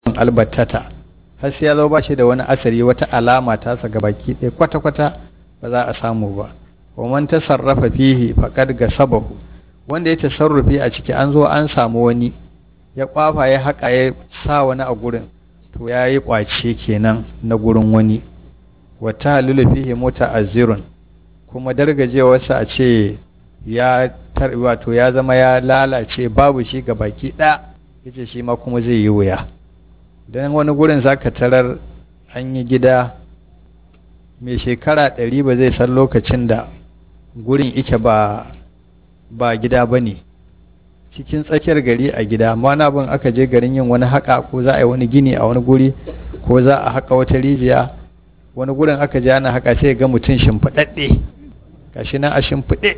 albattata har sai ya zo ba shi da wani asari wata alama ta sa baki ɗaya kwata-kwata ba za a samu ba wa man tasarrafa fihi faqad gasabahu wanda ya tasarrufi a ciki an zo an samu wani ya kwafa ya haƙa ya sa wani a gurin to ya yi ƙwace kenan na gurin wani wata halilu fihi muta'azzirun kuma dargajewarsa a ce ya tar wato ya zama ya lalace babu shi ga baki ɗaya yace shi ma kuma zai yi wuya don wani gurin zaka tarar an yi gida mai shekara ɗari ba zai san lokacin da gurin ike ba ba gida ba ne cikin tsakiyar gari a gida amma na bin aka je garin yin wani haƙa ko za a yi wani gini a wani guri ko za a haƙa wata rijiya wani gurin aka je ana haƙa sai ga mutum shimfiɗaɗɗe gashi nan a shimfiɗe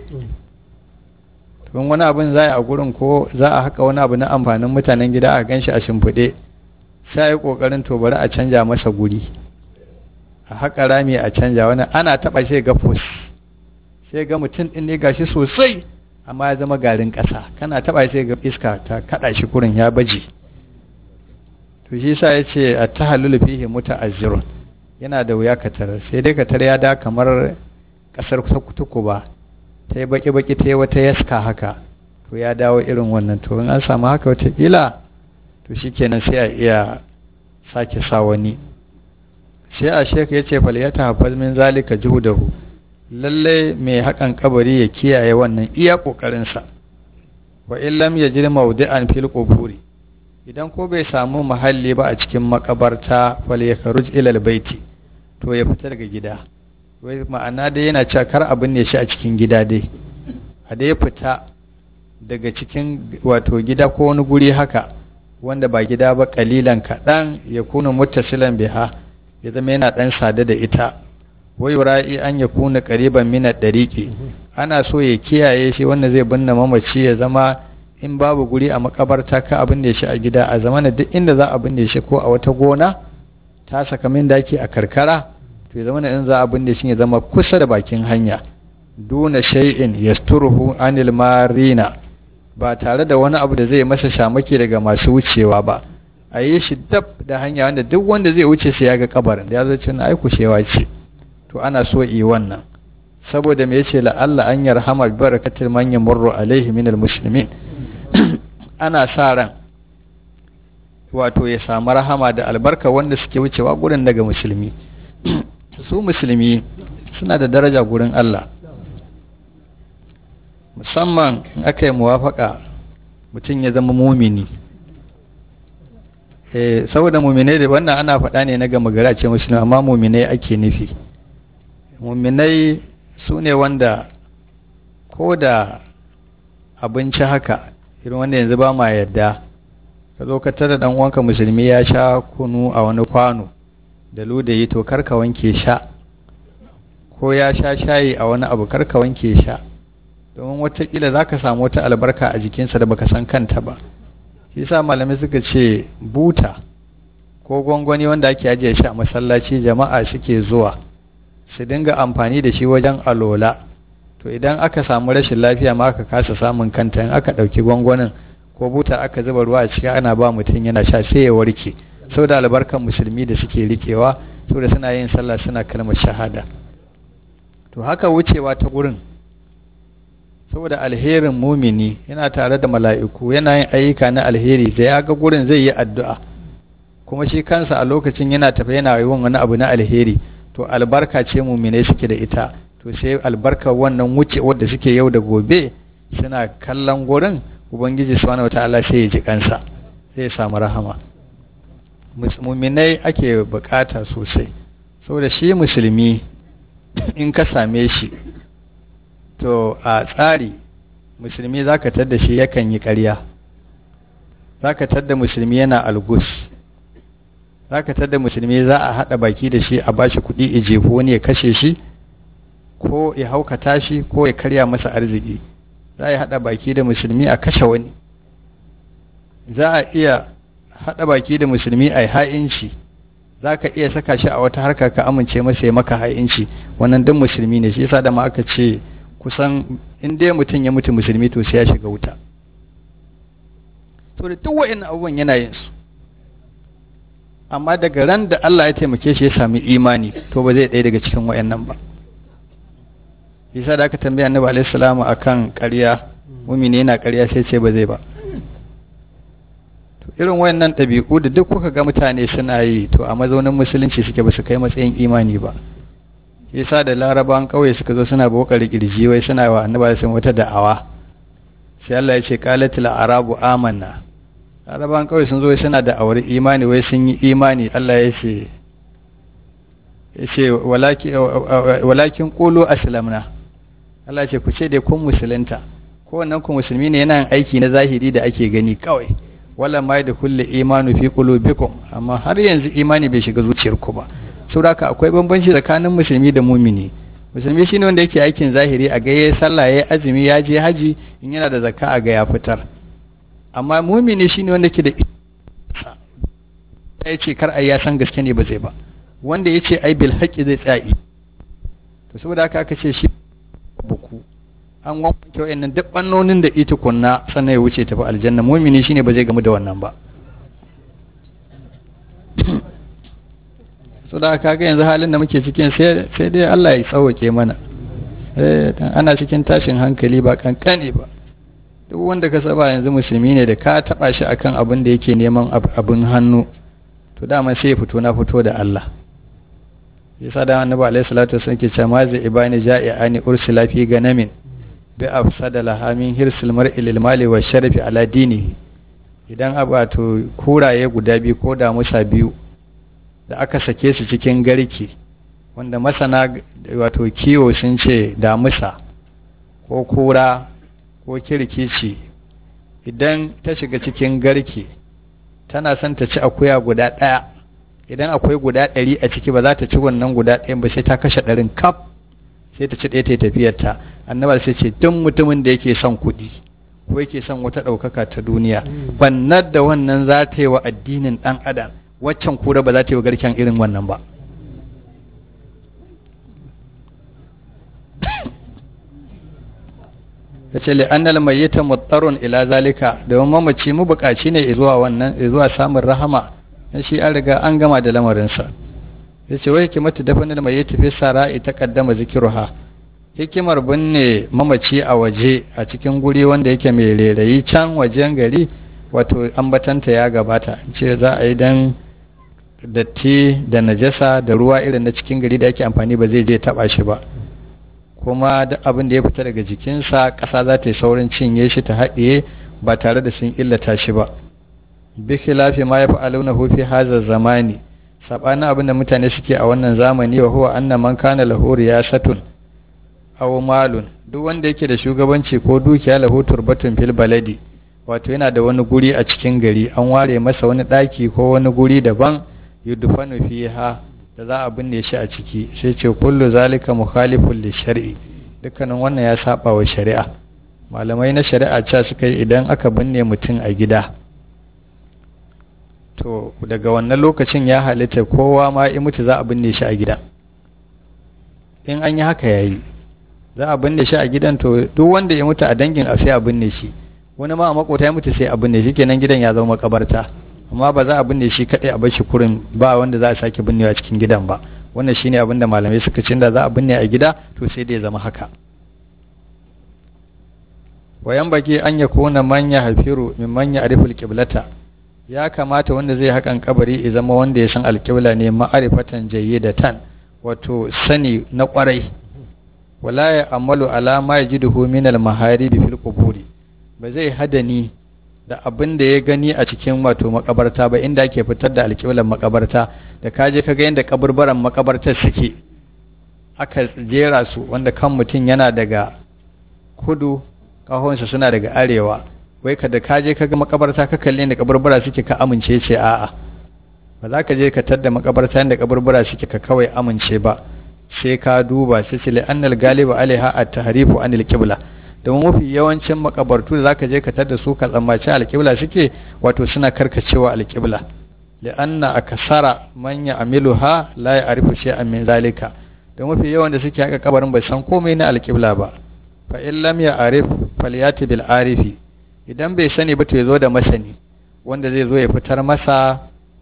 tun wani abin za a yi a gurin ko za a haƙa wani abu na amfanin mutanen gida a gan shi a shimfiɗe sai yi ƙoƙarin to bari a canja masa guri a haƙa rami a canja wani ana taɓa sai ga fus sai ga mutum ɗin ne gashi sosai amma ya zama garin ƙasa kana taɓa sai ga iska ta kaɗa shi kurin ya baje to shi sa ya ce a ta halulu fihi muta'azzirun yana da wuya ka tarar sai dai ka tarar ya da kamar ƙasar tukuba ta yi baki-baki ta yi wata yaska haka to ya dawo irin wannan to in an samu haka watakila to shi kenan sai a iya sake sa wani sai a sheka ya ce faliyata hafaz min zalika juhudahu lallai mai haƙan kabari ya kiyaye wannan iya ƙoƙarinsa wa in lam yajid mawdi'an fil quburi idan ko bai samu mahalli ba a cikin makabarta fal yakhruj ila al baiti to ya fita daga gida wai ma'ana dai yana cewa kar abin ne shi a cikin gida dai a dai fita daga cikin wato gida ko wani guri haka wanda ba gida ba kalilan kaɗan ya kuna muttasilan biha ya zama yana ɗan sada da ita wai ra'i an ya kuna ƙariban mina ɗariƙi ana so ya kiyaye shi wanda zai binne mamaci ya zama in babu guri a makabarta ka abin da shi a gida a zamana duk inda za a binne shi ko a wata gona ta saka min daki a karkara to ya zama in za a binne shi ya zama kusa da bakin hanya duna shay'in yasturuhu anil marina ba tare da wani abu da zai masa shamaki daga masu wucewa ba a yi shi dab da hanya wanda duk wanda zai wuce sai ya ga kabarin da ya zo cin ai kushewa ce to ana so yi wannan saboda me yace la'alla an yarhama bi barakatil man yamurru alaihi min almuslimin ana sa ran wato ya samu rahama da albarka wanda suke wucewa gurin daga musulmi su musulmi suna da daraja gurin Allah musamman in aka yi muwafaka mutum ya zama mumini eh saboda muminai da wannan ana faɗa ne na gama gari ce musulmi amma muminai ake nufi muminai su ne wanda ko da abinci haka irin wanda yanzu ba ma yadda ka zo ka tara dan uwanka musulmi ya sha kunu a wani kwano da ludayi to karka wanke sha ko ya sha shayi a wani abu karka wanke sha domin watakila za ka samu wata albarka a jikinsa da baka san kanta ba shi sa malamai suka ce buta ko gwangwani wanda ake ajiye shi a masallaci jama'a suke zuwa su dinga amfani da shi wajen alola to idan aka samu rashin lafiya ma aka kasa samun kanta in aka ɗauki gwangwanin ko buta aka zuba ruwa a ciki ana ba mutum yana sha sai ya warke saboda albarkan musulmi da suke rikewa saboda suna yin sallah suna kalmar shahada to haka wucewa ta gurin saboda alherin mumini yana tare da mala'iku yana yin ayyuka na alheri da ya ga gurin zai yi addu'a kuma shi kansa a lokacin yana tafi yana yi wani abu na alheri to albarka ce muminai suke da ita to sai albarka wannan wuce wadda suke yau da gobe suna kallon gurin ubangiji subhanahu wataala sai ya ji kansa sai ya samu rahama muminai ake bukata sosai saboda shi musulmi in ka same shi to a tsari musulmi za ka tadda shi yakan yi ƙarya za ka tadda musulmi yana algus za ka tadda musulmi za a haɗa baki da shi a ba shi kuɗi ijefu wani ya kashe shi ko ya haukata shi ko ya karya masa arziki za a haɗa baki da musulmi a kashe wani za a iya haɗa baki da musulmi a yi ha'inci za ka iya saka shi a wata harka ka amince masa ya maka ha'inci wannan duk musulmi ne shi yasa da ma aka ce kusan in dai mutum ya mutu musulmi to sai ya shiga wuta to da duk wa'in abubuwan yana yin su amma daga ran da Allah ya taimake shi ya sami imani to ba zai ɗaya daga cikin wayannan ba yasa da aka tambaya annabi alaihi salamu akan ƙarya mumini yana ƙarya sai ce ba zai ba to irin wayannan ɗabi'u da duk kuka ga mutane suna yi to a mazaunin musulunci suke ba su kai matsayin imani ba yasa da larabawan ƙauye suka zo suna bokari kirji wai suna wa annabi sun wata da'awa sai Allah ya ce qalatil arabu amanna larabawan ƙauye sun zo suna da aure imani wai sun yi imani Allah ya ce ya ce walakin qulu aslamna Allah ya ce ku ce dai kun musulunta kowannen ku musulmi ne yana yin aiki na zahiri da ake gani kawai wala ma da kulle imanu fi qulubikum amma har yanzu imani bai shiga zuciyarku ba saboda akwai bambanci tsakanin musulmi da mumini musulmi shine wanda yake aikin zahiri a ga yayi sallah yayi azumi ya je haji in yana da zakka a ga ya fitar amma mumini shine wanda yake da ya ce kar ai ya san gaske ne ba zai ba wanda ya ce ai bil haqqi zai tsaya to saboda haka aka ce shi buku an wanke wayannan duk bannonin da ita kunna sannan ya wuce tafi aljanna mumini shine ba zai gamu da wannan ba so da kaga yanzu halin da muke cikin sai dai Allah ya tsawake mana eh ana cikin tashin hankali ba kankane ba duk wanda ka saba yanzu musulmi ne da ka taba shi akan abin da yake neman abin hannu to dama sai ya fito na fito da Allah yasa da annabi alaihi salatu wasallam ke cewa mazi ibani ja'iani ursila fi ganamin bi afsada laha min hirsil mar'i lil mali wa sharafi ala dinihi idan abato kuraye guda biyu ko da musa biyu da aka sake su cikin garki wanda masana wato kiwo sun ce damusa ko kura ko kirkici idan ta shiga cikin garki tana son ta ci akuya guda ɗaya idan akwai guda ɗari a ciki ba za ta ci wannan guda ɗayan ba sai ta kashe ɗarin kaf sai ta ci ɗaya ta tafiyarta annabar sai ce duk mutumin da yake son kuɗi ko yake son wata ɗaukaka ta duniya bannar da wannan za ta yi wa addinin ɗan adam waccan kura ba za ta yi wa garken irin wannan ba ya ce li'annal mayyita muttarun ila zalika domin mamaci mu buƙaci ne zuwa wannan zuwa samun rahama dan shi an riga an gama da lamarinsa ya ce wai hikimatu dafanin mayyita fi sara'i ta kaddama zikiruha hikimar binne mamaci a waje a cikin guri wanda yake mai rairayi can wajen gari wato ambatanta ya gabata ce za a yi dan datti da najasa da ruwa irin na cikin gari da ake amfani ba zai je taba shi ba kuma duk abin da ya fita daga jikinsa ƙasa za ta yi saurin cinye shi ta haɗiye ba tare da sun illata shi ba bi khilafi ma yaf'aluna hu fi hadha zamani sabanin abin da mutane suke a wannan zamani wa huwa anna man kana lahu riyasatun aw malun duk wanda yake da shugabanci ko dukiya lahu turbatun fil baladi wato yana da wani guri a cikin gari an ware masa wani daki ko wani guri daban yudfanu fiha da za a binne shi a ciki sai ce kullu zalika mukhalifun li shar'i dukkanin wannan ya saba wa shari'a malamai na shari'a cewa suka yi idan aka binne mutum a gida to daga wannan lokacin ya halitta kowa ma in mutu za a binne shi a gida in an yi haka yayi za a binne shi a gidan to duk wanda ya mutu a dangin a sai a binne shi wani ma a makota ya mutu sai a binne shi kenan gidan ya zama makabarta amma ba za a binne shi kadai a bar shi kurin ba wanda za a sake binnewa cikin gidan ba wannan shine abin da malamai suka ce da za a binne a gida to sai da ya zama haka wayan baki an ya kona manya hafiru min manya ariful qiblata ya kamata wanda zai hakan kabari ya zama wanda ya san alqibla ne ma'arifatan jayyidatan wato sani na kwarai wala ya amalu ala ma yajiduhu min al maharibi fil quburi ba zai hadani da abin da ya gani a cikin wato makabarta ba inda ake fitar da alƙiblar makabarta da kaje ka ga yadda kaburbaran makabartar suke aka jera su wanda kan mutum yana daga kudu kahonsa suna daga arewa wai ka da kaje ka ga makabarta ka kalli inda kaburbura suke ka amince ce a'a ba za ka je ka tadda makabarta inda kaburbura suke ka kawai amince ba sai ka duba sai ce annal galiba alaiha at-tahrifu anil qibla domin mafi yawancin makabartu da zaka je ka tada su ka tsammaci alƙibla suke wato suna karkacewa alƙibla li'anna akasara man ya'miluha la ya'rifu shay'an min zalika da mafi yawan da suke haka kabarin bai san komai na alƙibla ba fa in lam ya'rif falyati bil arifi idan bai sani ba to yazo da masani wanda zai zo ya fitar masa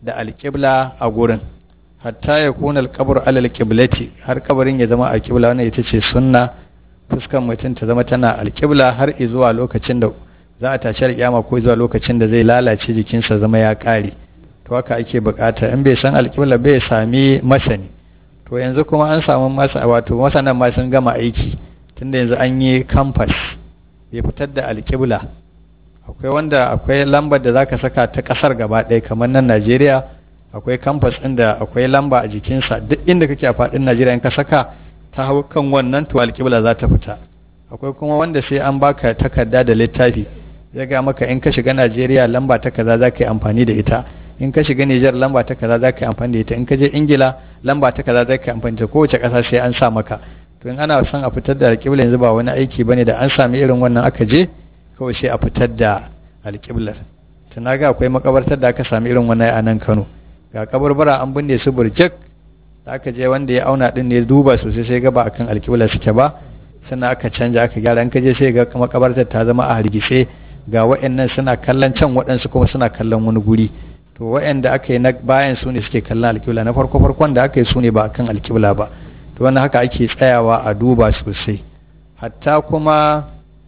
da alƙibla a gurin hatta ya kuna alƙabar alal ƙiblati har kabarin ya zama alƙibla wannan ita ce sunna fuskan mutum ta zama tana alƙibla har zuwa lokacin da za a tashi alƙiyama ko zuwa lokacin da zai lalace jikinsa zama ya ƙare to haka ake bukata in bai san alƙibla bai sami masani to yanzu kuma an samu masa wato masanan ma sun gama aiki tunda yanzu an yi campus bai fitar da alƙibla akwai wanda akwai lambar da zaka saka ta ƙasar gaba ɗaya kamar nan Najeriya akwai campus ɗin da akwai lamba a jikinsa duk inda kake a faɗin Najeriya in ka saka ta hau kan wannan to alƙibla za ta fita akwai kuma wanda sai an baka takarda da littafi ya ga maka in ka shiga Najeriya lamba ta kaza za ka yi amfani da ita in ka shiga Nijar lamba ta kaza za ka yi amfani da ita in ka je Ingila lamba ta kaza za ka yi amfani da kowace ƙasa sai an sa maka to in ana son a fitar da alƙibla yanzu ba wani aiki bane da an sami irin wannan aka je kawai sai a fitar da alƙiblar tana ga akwai makabartar da aka sami irin wannan a nan Kano ga kabarbara an binne su burjak da aka je wanda ya auna din ne duba sosai sai ga ba akan alƙibla suke ba sannan aka canja aka gyara in ka je sai ga makabartar ta zama a hargitse ga wa'annan suna kallon can waɗansu kuma suna kallon wani guri to wa'anda aka yi na bayan su ne suke kallon alƙibla na farko farkon da aka yi su ne ba akan alƙibla ba to wannan haka ake tsayawa a duba sosai hatta kuma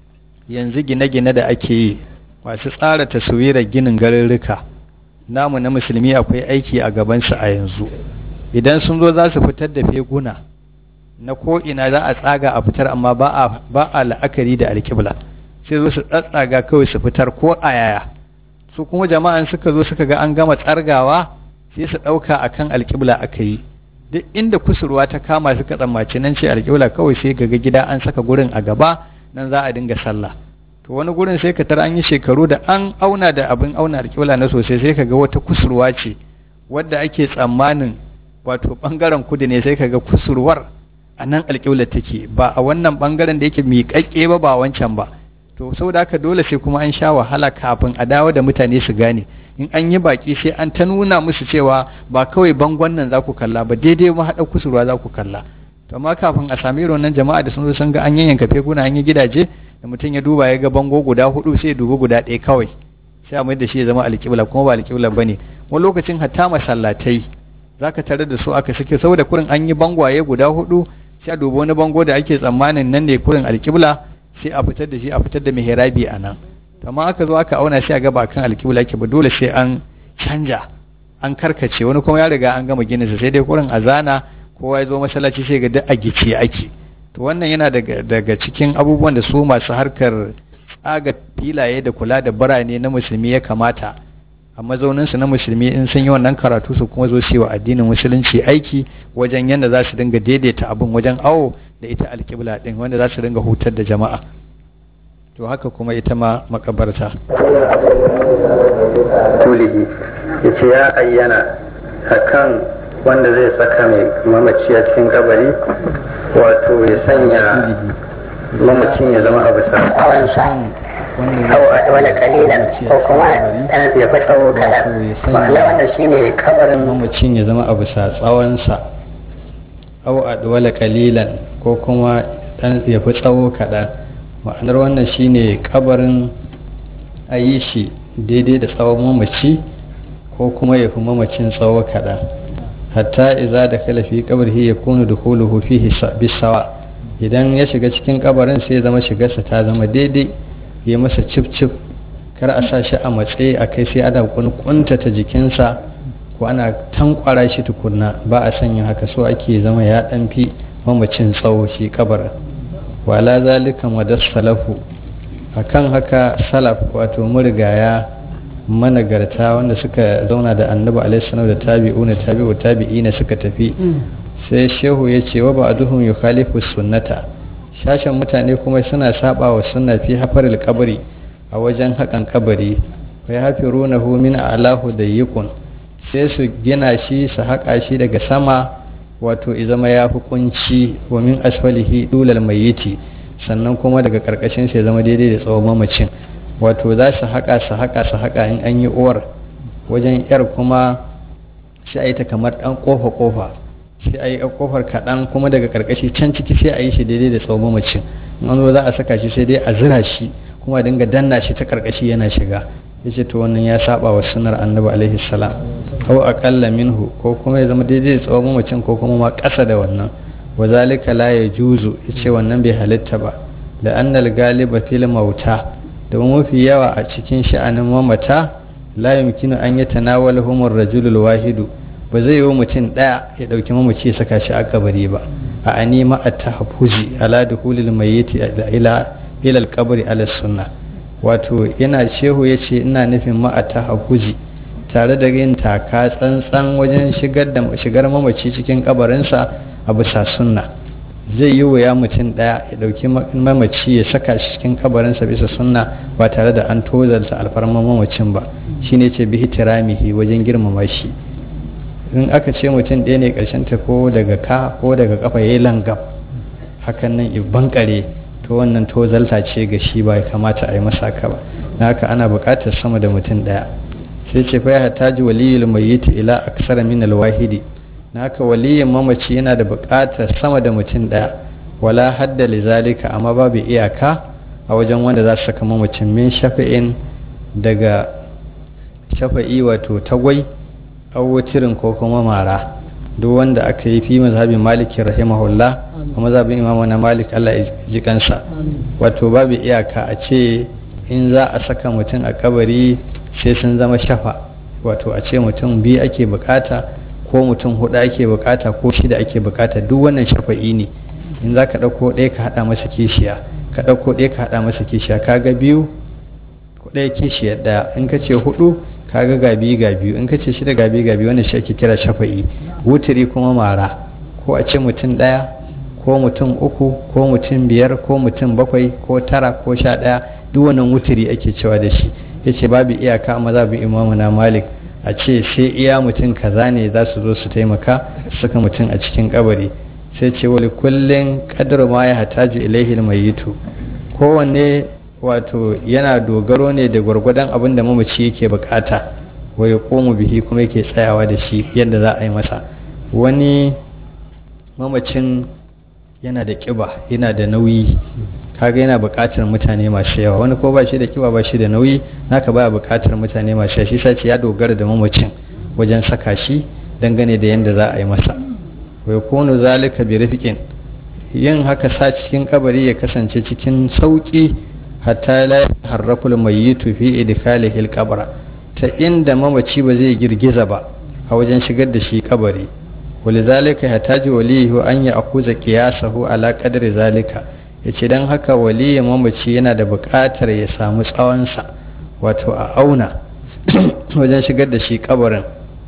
yanzu gine-gine da ake yi masu tsara taswirar ginin garurruka namu na musulmi akwai aiki a gabansu a yanzu idan sun zo za su fitar da feguna na ko'ina za a tsaga a fitar amma ba a la'akari da alƙibla sai zo su tsatsaga kawai su fitar ko a yaya su kuma jama'an suka zo suka ga an gama tsargawa sai su ɗauka a kan alƙibla aka yi duk inda kusurwa ta kama suka tsammaci nan ce alƙibla kawai sai ga gida an saka gurin a gaba nan za a dinga sallah to wani gurin sai ka tara an yi shekaru da an auna da abin auna alƙibla na sosai sai ka ga wata kusurwa ce wadda ake tsammanin wato ɓangaren kudu ne sai ka ga kusurwar a nan alƙibla take ba a wannan ɓangaren da yake miƙaƙƙe ba ba wancan ba to saboda haka dole sai kuma an sha wahala kafin a dawo da mutane su gane in an yi baki sai an ta nuna musu cewa ba kawai bangon nan za ku kalla ba daidai mahaɗar kusurwa za ku kalla to amma kafin a sami irin nan jama'a da sun zo sun ga an yanyanka feguna an yi gidaje da mutum ya duba ya ga bango guda hudu sai ya dubi guda ɗaya kawai sai a mai da shi ya zama alƙibla kuma ba alƙibla ba ne wani lokacin hatta masallatai za ka tare da su aka suke saboda kurin an yi bangwaye guda hudu sai a dubi wani bango da ake tsammanin nan ne kurin alƙibla sai a fitar da shi a fitar da mihrabi a nan amma aka zo aka auna sai a ga ba kan alƙibla yake ba dole sai an canja an karkace wani kuma ya riga an gama ginin sa sai dai kurin azana kowa ya zo masallaci sai ga duk a gice ake to wannan yana daga daga cikin abubuwan da su masu harkar tsaga filaye da kula da birane na musulmi ya kamata a mazauninsu na musulmi in sun yi wannan karatu su kuma zo su wa addinin musulunci aiki wajen yadda za su dinga daidaita abin wajen awo da ita alƙibla ɗin wanda za su dinga hutar da jama'a to haka kuma ita ma makabarta tulihi ya ce ya ayyana akan wanda zai saka mai mamaci a cikin kabari wato ya sanya mamacin ya zama abu sa wani kalilan ko kuma ɗan ya fi tsawo kaɗan ma'ana wannan shi ne kabarin mamacin ya zama abu sa tsawonsa au adwala kalilan ko kuma ɗan ya fi tsawo kaɗan ma'anar wannan shine kabarin a yi shi daidai da tsawon mamaci ko kuma ya fi mamacin tsawo kaɗan hatta iza da kalafi kabarhi ya kunu da kuluhu fihi bisawa idan ya shiga cikin kabarin sai zama shigarsa ta zama daidai ya masa cif cif kar a sa shi a matsayi a kai sai ana kuntata jikinsa ko ana tankwara shi tukunna ba a sanya haka so ake zama ya dan fi mamacin tsawo shi kabarin wala zalika madar salafu akan haka salaf wato murigaya managarta wanda suka zauna da annabi alaihi salam da tabi'una tabi'u tabi'ina suka tafi sai shehu ya ce wa ba'duhum yukhalifu sunnata shashin mutane kuma suna saba wa sunna fi hafaril kabari a wajen hakan kabari wa yafirunahu min alahu dayyikun sai su gina shi su haƙa shi daga sama wato izama ya fi kunci wa min asfalihi dulal mayyiti sannan kuma daga karkashin sai zama daidai da tsawon mamacin wato za su haƙa su haƙa su haƙa in an yi uwar wajen yar kuma sai a yi ta kamar ɗan ƙofa ƙofa sai a yi ƙofar kaɗan kuma daga karkashi can ciki sai a yi shi daidai da tsawon mamacin in an zo za a saka shi sai dai a zira shi kuma dinga danna shi ta karkashi yana shiga yace to wannan ya saba wa sunnar annabi alaihi salam aw aqalla minhu ko kuma ya zama daidai da tsawon mamacin ko kuma ma ƙasa da wannan wa zalika la yajuzu yace wannan bai halitta ba da annal galiba fil mauta domin mafi yawa a cikin sha'anin mamata la yumkinu an yatanawalahum ar-rajulu al-wahidu ba zai yi mutum daya ya dauki mamaci ya saka shi a kabari ba a anima at-tahaffuzi ala dukhulil mayyit ila ila al-qabri ala sunnah wato yana shehu yace ina nufin ma at-tahaffuzi tare da yin taka tsantsan wajen shigar da shigar mamaci cikin kabarinsa a bisa sunna zai yi wuya mutum ɗaya ya ɗauki mamaci ya saka shi cikin kabarinsa bisa sunna ba tare da an tozarta alfarman mamacin ba shine ce bihi tiramihi wajen girmama shi in aka ce mutum ɗaya ne ƙarshen ta ko daga ka ko daga kafa ya yi langam hakan nan bankare to wannan tozalta ce ga shi ba ya kamata a yi masa ka ba na haka ana buƙatar sama da mutum ɗaya sai ce fa ya taji waliyul mayyit ila aksara min alwahidi na haka waliyin mamaci yana da buƙatar sama da mutum ɗaya wala hadda lizalika amma babu iyaka a wajen wanda za su saka mamacin min shafa'in daga shafa'i wato tagwai awwatirin ko kuma mara duk wanda aka yi fi mazhabin maliki rahimahullah a mazhabin imam na malik Allah ya ji kansa wato babu iyaka a ce in za a saka mutum a kabari sai sun zama shafa wato a ce mutum biyu ake bukata ko mutum hudu ake bukata ko shida ake bukata duk wannan shafa'i ne in za ka ɗauko ɗaya ka haɗa masa kishiya ka ɗauko ɗaya ka haɗa masa kishiya ka ga biyu ɗaya kishiyar ɗaya in ka ce hudu ka ga ga biyu ga biyu in ka ce shida ga biyu ga biyu wannan shi ake kira shafa'i wuturi kuma mara ko a ce mutum ɗaya ko mutum uku ko mutum biyar ko mutum bakwai ko tara ko sha ɗaya duk wannan wuturi ake cewa da shi ya ce babu iyaka amma za bi imamu na malik a ce sai iya mutum kaza ne za su zo su taimaka saka mutum a cikin kabari sai ce wali kullum kadar ma ya hataju ilaihi mayitu kowanne wato yana dogaro ne da gwargwadon abin da mamaci yake bukata wa ya komu bihi kuma yake tsayawa da shi yadda za a yi masa wani mamacin yana da kiba yana da nauyi kaga yana buƙatar mutane masu yawa wani ko ba shi da kiba ba shi da nauyi naka baya buƙatar mutane masu yawa shi sace ya dogara da mamacin wajen saka shi dangane da yadda za a yi masa wai kunu zalika bi rafiqin yin haka sa cikin kabari ya kasance cikin sauki hatta la harrakul mayyitu fi idkhalihi al-qabra ta inda mamaci ba zai girgiza ba a wajen shigar da shi kabari ولذلك يحتاج وليه أن يأخذ قياسه على قدر ذلك yace don haka waliyin mamaci yana da buƙatar ya samu tsawonsa wato a auna wajen shigar da shi kabarin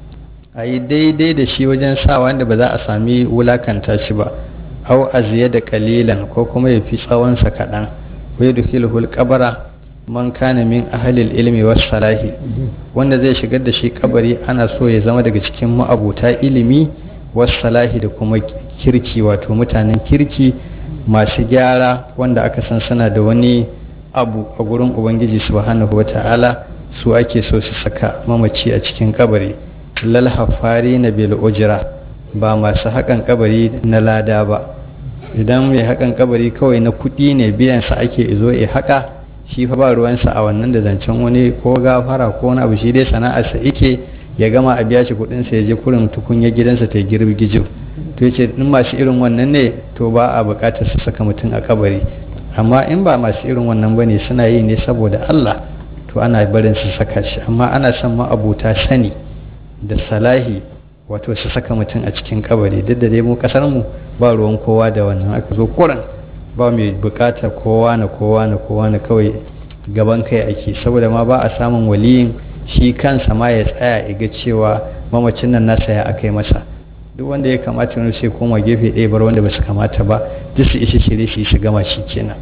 a yi daidai da shi wajen sa wanda ba za a sami wulakanta shi ba au aziya da kalilan ko kuma ya fi tsawonsa kaɗan wai dukilhul kabara man kana min ahalil ilmi was salahi wanda zai shigar da shi kabari ana so ya zama daga cikin ma'abuta ilimi was salahi da kuma kirki wato mutanen kirki masu gyara wanda aka san suna da wani abu a gurin ubangiji subhanahu wata'ala su ake so su saka mamaci a cikin kabari lal hafari na bil ujra ba masu haƙan kabari na lada ba idan mai haƙan kabari kawai na kuɗi ne biyan sa ake izo ya haƙa shi fa ba ruwansa a wannan da zancen wani ko gafara ko wani abu shi dai sana'arsa yake ya gama a biya shi kuɗinsa ya je kurin tukunya gidansa ta girbi gijo to yace in masu irin wannan ne to ba a buƙatar su saka mutum a kabari amma in ba masu irin wannan ba ne suna yi ne saboda Allah to ana barin su saka shi amma ana son ma'abuta sani da salahi wato su saka mutum a cikin kabari duk da dai mu kasar mu ba ruwan kowa da wannan aka zo kuran ba mai buƙatar kowa na kowa na kowa na kawai gaban kai ake saboda ma ba a samun waliyin shi kansa ma ya tsaya ya ga cewa mamacin nan nasa ya aka yi masa duk wanda ya kamata wani sai koma gefe ɗaya bar wanda ba su kamata ba duk su isa shirye shi su gama shi kenan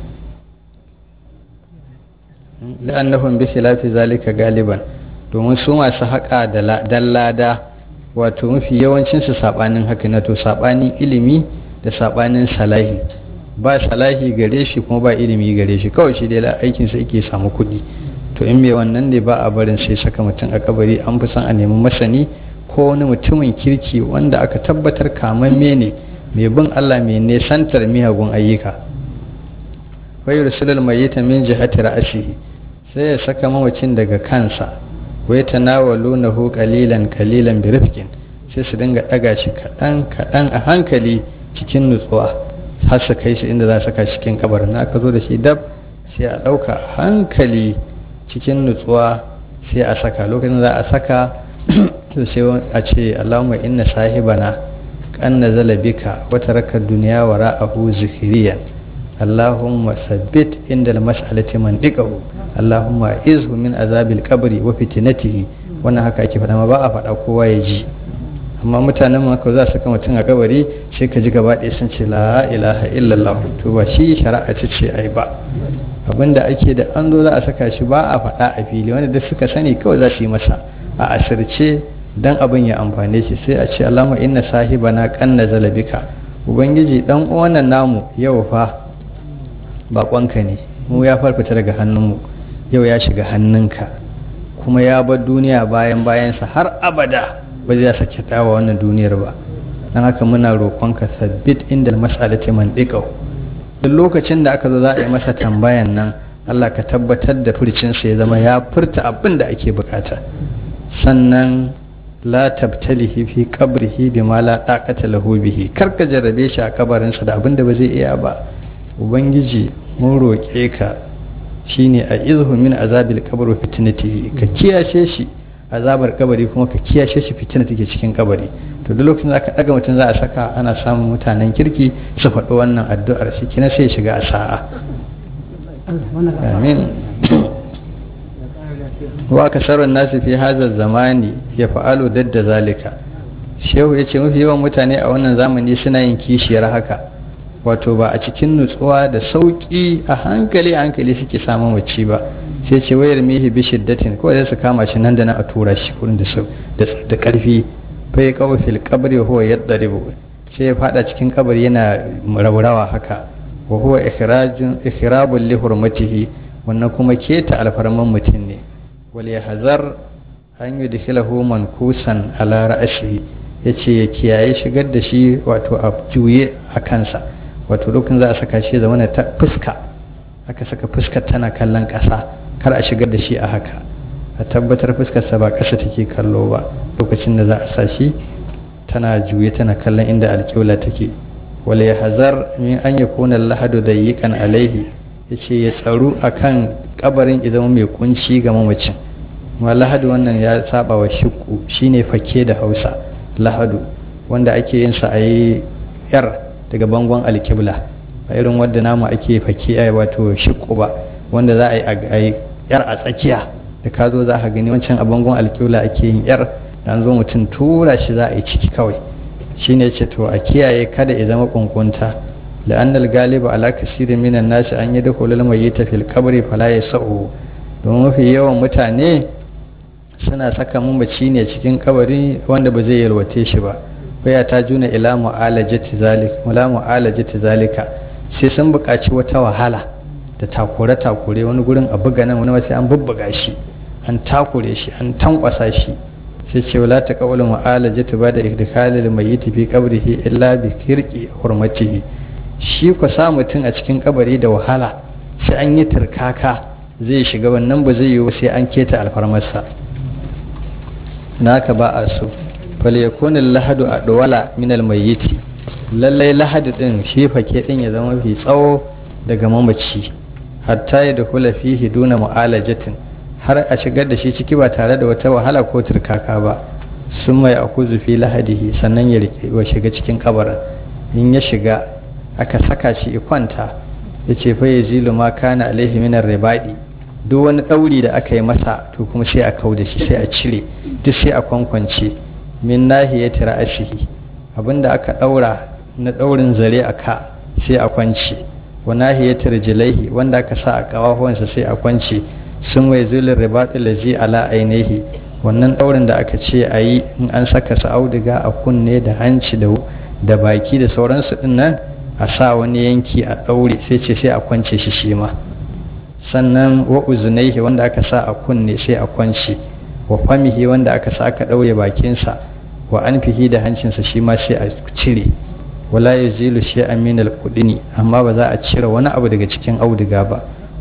la'annahum bi khilafi zalika galiban domin su masu haƙa da lada wato mafi yawancin su sabanin haka na to sabanin ilimi da sabanin salahi ba salahi gare shi kuma ba ilimi gare shi kawai shi dai aikin sa yake samu kuɗi to in mai wannan ne ba a barin sai saka mutum a kabari an fi son a nemi masani ko wani mutumin kirki wanda aka tabbatar kamamme ne mai bin Allah mai nesantar miyagun ayyuka wai rasulul mayyita min jihati ra'sihi sai ya saka mamacin daga kansa wai tanawalunahu qalilan qalilan bi rifqin sai su dinga daga shi kadan kadan a hankali cikin nutsuwa har su kai shi inda za su saka cikin kabarin na aka zo da shi dab sai a dauka hankali cikin nutsuwa sai a saka lokacin za a saka to sai a ce Allahumma inna sahibana kan nazala bika wa taraka dunya wara'ahu zikriyan Allahumma sabbit inda al-mas'alati man diqahu Allahumma izhu min azabil qabri wa fitnatihi wannan haka ake faɗa ma ba a faɗa kowa ya ji amma mutanen maka za su kama mutum a kabari sai ka ji gaba ɗaya sun ce la ilaha illallah to ba shi shari'a ce ce ai ba abinda ake da an zo za a saka shi ba a faɗa a fili wanda duk suka sani kawai za su yi masa a asirce dan abin ya amfane shi sai a ce Allahumma inna sahibana kanna zalabika ubangiji dan uwan namu yau fa bakonka ne mu ya farfita daga hannunmu yau ya shiga hannunka kuma ya bar duniya bayan bayansa har abada ba zai sake tawa wannan duniyar ba dan haka muna roƙonka sabbit inda mas'alati man diqahu duk lokacin da aka zo za a yi masa tambayan nan Allah ka tabbatar da furcinsa ya zama ya furta abin da ake bukata sannan la tabtalihi fi qabrihi bima la taqata lahu bihi kar ka jarrabe shi a kabarinsa da abin da ba zai iya ba ubangiji mun roƙe ka shine a izhu min azabil qabr wa fitnatihi ka kiyashe shi azabar kabari kuma ka kiyashe shi fitina take cikin kabari to duk lokacin da aka daga mutum za a saka ana samun mutanen kirki su faɗi wannan addu'ar shi kina sai shiga a sa'a amin wa kasarun nasu fi hazar zamani ya fa'alu dadda zalika shehu ya ce mafi yawan mutane a wannan zamani suna yin kishiyar haka wato ba a cikin nutsuwa da sauƙi a hankali a hankali suke samun wacce ba sai ce wayar mihi bi shiddatin ko sai su kama shi nan da nan a tura shi kurin da da karfi bai kawo fil qabri huwa yadribu sai ya fada cikin kabari yana raurawa haka wa huwa ikhrajun ikhrabul li hurmatihi wannan kuma keta alfarman mutum ne wal yahzar an yudkhilahu mankusan ala ra'sihi yace ya kiyaye shigar da shi wato a juye a kansa wato lokacin za a saka shi zama ta fuska aka saka fuskar tana kallon ƙasa kar a shigar da shi a haka a tabbatar fuskarsa ba ƙasa take kallo ba lokacin da za a sa shi tana juye tana kallon inda alƙibla take wala ya hazar min an ya kona lahadu da yiƙan alaihi ya ce ya tsaru a kan ƙabarin idan mai kunci ga mamacin ma lahadu wannan ya saba wa shiku shine fake da hausa lahadu wanda ake yin sa a yi yar daga bangon alƙibla a irin wadda namu ake fake a wato shiku ba wanda za a yi yar a tsakiya da ka zo za ka gani wancan a bangon alƙibla ake yin yar dan zo mutum tura shi za a yi ciki kawai shine ce to a kiyaye kada ya zama kunkunta la'anna al-galiba ala kasirin minan nasi an yadkhulu al-mayyita fil qabri fala yasau don mafi yawan mutane suna saka mamaci ne cikin kabari wanda ba zai yalwace shi ba baya ta juna ila mu'alajati zalika ila mu'alajati zalika sai sun buƙaci wata wahala da takure takure wani gurin a buga nan wani wasu an bubbuga shi an takure shi an tankwasa shi sai ce wala ta kawula mu'alajatu ba da idkhalil mayyit fi qabrihi illa bi kirqi hurmatihi shi ku sa mutum a cikin kabari da wahala sai an yi turkaka zai shiga wannan ba zai yiwu sai an keta alfarmarsa naka ba a so fal yakun lahadu adwala min al mayyit lallai lahadu din shi fake din ya zama fi tsawo daga mamaci hatta ya dukula fihi duna mu'alajatin har a shigar da shi ciki ba tare da wata wahala ko turkaka ba sun mai akuzu fi lahadihi sannan ya wa shiga cikin kabarin in ya shiga aka saka shi kwanta ya ce fa yazilu ma kana alaihi min ribadi duk wani ɗauri da aka yi masa to kuma sai a kau da shi sai a cire duk sai a kwankwance min nahiyati ra'asihi abinda aka ɗaura na ɗaurin zare a ka sai a kwance wa nahiyati rijlaihi wanda aka sa a kawahuwansa sai a kwance sun wai zulun ribaɗi lazi ala ainihi wannan ɗaurin da aka ce a yi in an saka su auduga a kunne da hanci da baki da sauransu ɗin nan a sa wani yanki a ɗaure sai ce sai a kwance shi shi ma sannan wa uzunaihi wanda aka sa a kunne sai a kwance wa famihi wanda aka sa aka ɗaure bakinsa wa anfihi da hancinsa shi ma sai a cire wala ya zilu shi aminal kudini amma ba za a cire wani abu daga cikin auduga ba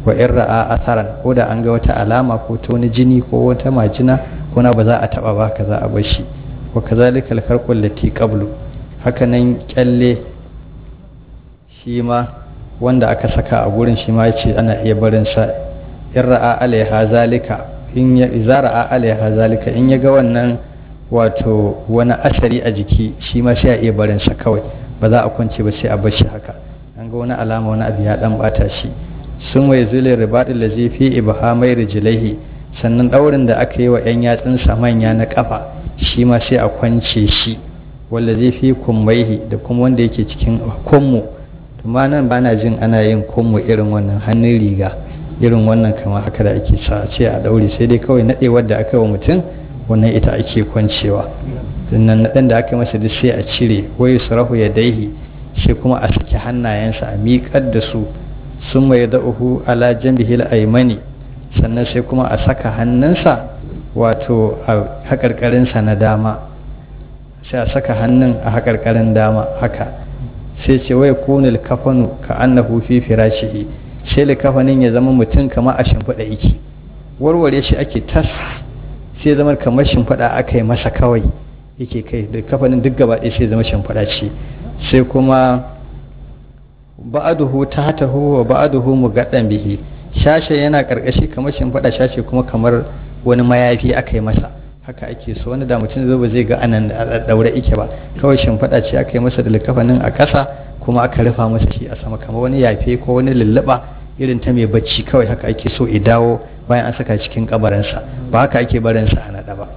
wa in ra'a asaran ko da an ga wata alama ko ta wani jini ko wata majina ko na ba za a taba ba ka za a bar shi wa kazalika al-kharqul lati qablu haka nan kyalle shi ma wanda aka saka a gurin shi ma yace ana iya barin sa in ra'a alaiha zalika in ya izara alaiha zalika in ya ga wannan wato wani asari a jiki shi ma sai a iya barin sa kawai ba za a kwance ba sai a bar shi haka an ga wani alama wani abu ya dan bata shi sun wai zulin ribadin da zai fi ibhamai rijlaihi sannan daurin da aka yi wa yan yatsunsa manya na kafa shi ma sai a kwance shi wanda zai fi kummaihi da kuma wanda yake cikin kummu amma nan bana jin ana yin kummu irin wannan hannun riga irin wannan kamar haka da ake sa ce a daure sai dai kawai nadewar da aka yi wa mutum wannan ita ake kwancewa sannan naɗin da aka yi masa duk sai a cire wai sarahu ya daihi sai kuma a saki hannayensa a miƙar da su sun mai da'uhu ala jambihil aimani sannan sai kuma a saka hannunsa wato a haƙarƙarinsa na dama sai a saka hannun a haƙarƙarin dama haka sai ce wai kunil kafanu ka annahu fi firashihi sai likafanin ya zama mutum kamar a shimfiɗa iki warware shi ake tas sai zama kamar shimfiɗa aka yi masa kawai yake kai da kafanin duk gaba ɗaya sai zama shimfiɗa ce sai kuma ba'aduhu tahtahu wa ba'aduhu mugaddan bihi shashe yana karkashi kamar shimfiɗa shashe kuma kamar wani mayafi aka yi masa haka ake so wani da mutum zai ba zai ga anan daure ike ba kawai shimfiɗa ce aka yi masa da likafanin a ƙasa kuma aka rufa masa shi a sama kamar wani yafe ko wani lulluɓa irin ta mai bacci kawai haka ake so i dawo bayan an saka cikin kabarinsa ba haka ake barinsa a naɗa ba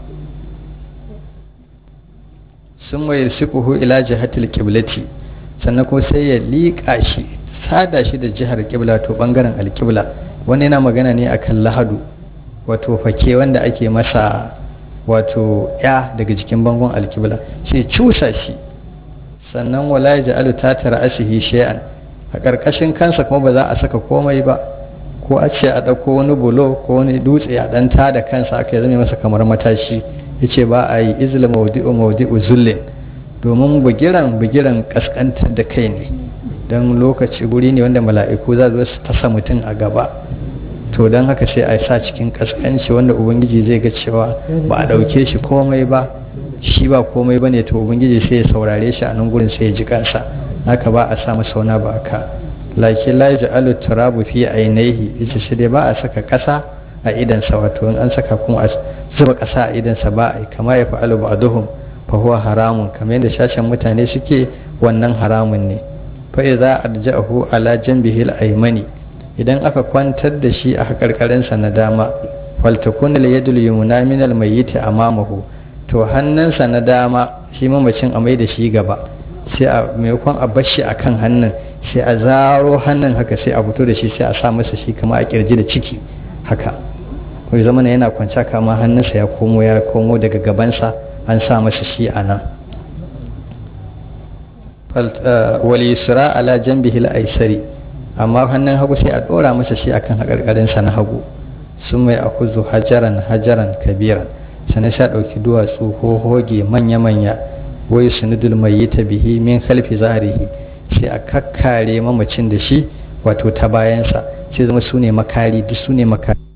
sun mai sikuhu ila jihatil kiblati sannan kuma sai ya liƙa shi sada shi da jihar kibla to bangaren alkibla wani yana magana ne akan lahadu wato fake wanda ake masa wato ya daga jikin bangon alkibla sai cusa shi sannan wala ya ja'alu ta tara ashihi shay'an a ƙarƙashin kansa kuma ba za a saka komai ba ko a ce a ɗauko wani bulo ko wani dutse a ɗan da kansa aka zama masa kamar matashi ya ce ba a yi izla maudi'u maudi'u zullin domin bugiran bugiran ƙasƙantar da kai ne don lokaci guri ne wanda mala'iku za su tasa mutum a gaba to don haka sai a sa cikin ƙasƙanci wanda ubangiji zai ga cewa ba a ɗauke shi komai ba shi ba komai ba ne to ubangiji sai ya saurare shi a nan gurin sai ya ji kansa haka ba a sa masa wani ba ka lakin la ja'alu turabu fi ainihi yace shi dai ba a saka kasa a idan sa wato in an saka kuma a zuba kasa a idan sa ba a kama ya fa'alu ba'duhum fa huwa haramun kamar yadda shashin mutane suke wannan haramun ne fa idza arja'ahu ala janbihi al-aymani idan aka kwantar da shi a hakarkarin sa na dama faltakun al-yadul yumna min al-mayyit amamahu to hannunsa na dama shi mamacin a mai da shi gaba sai a maimakon a bashi a kan hannun sai a zaro hannun haka sai a fito da shi sai a sa masa shi kama a kirji da ciki haka kuma zama yana kwanci kama hannunsa ya komo ya komo daga gabansa an sa masa shi a nan wali yusra ala jambihi al-aisari amma hannun hagu sai a dora masa shi akan hakarkarinsa na hagu sun mai akuzu hajaran hajaran kabiran sannan sha ɗauki duwatsu ko hoge manya-manya wai sunudul mai yi ta bihi min khalfi zahrihi sai a kakkare mamacin da shi wato ta bayansa sai zama su ne makari duk su ne makari